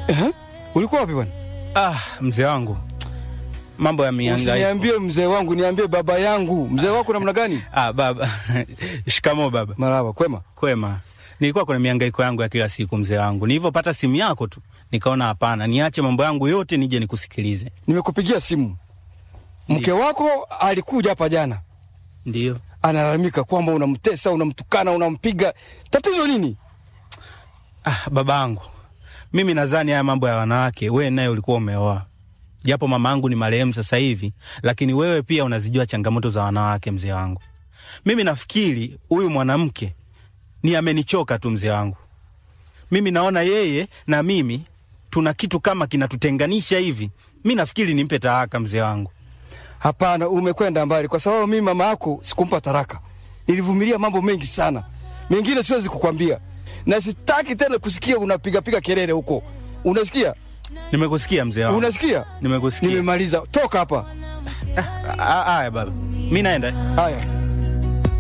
Eh? Ulikuwa wapi bwana? Ah, mzee wangu, mambo ya mihangaiko. Usiniambie mzee wangu, niambie baba yangu. Mzee wako namna gani? Ah, baba shikamo baba. Marhaba, kwema. Kwema. Nilikuwa kuna mihangaiko yangu ya kila siku mzee wangu. Nilivyopata simu yako tu nikaona hapana, niache mambo yangu yote nije nikusikilize. Nimekupigia simu. Mke wako alikuja hapa jana, Ndio. analalamika kwamba unamtesa, unamtukana, unampiga. Tatizo nini? Ah, babangu, mimi nadhani haya mambo ya wanawake wewe naye ulikuwa umeoa, japo mama yangu ni marehemu sasa hivi, lakini wewe pia unazijua changamoto za wanawake mzee wangu. Mimi nafikiri huyu mwanamke ni amenichoka tu mzee wangu. Mimi naona yeye na mimi tuna kitu kama kinatutenganisha hivi. Mi nafikiri nimpe talaka mzee wangu. Hapana, umekwenda mbali, kwa sababu mimi mama yako sikumpa taraka. Nilivumilia mambo mengi sana, mengine siwezi kukwambia, na sitaki tena kusikia unapigapiga kelele huko. Unasikia? Nimekusikia mzee wangu, Unasikia? nimekusikia. Nimemaliza, toka hapa. Ah, Haya baba, mi naenda. Haya.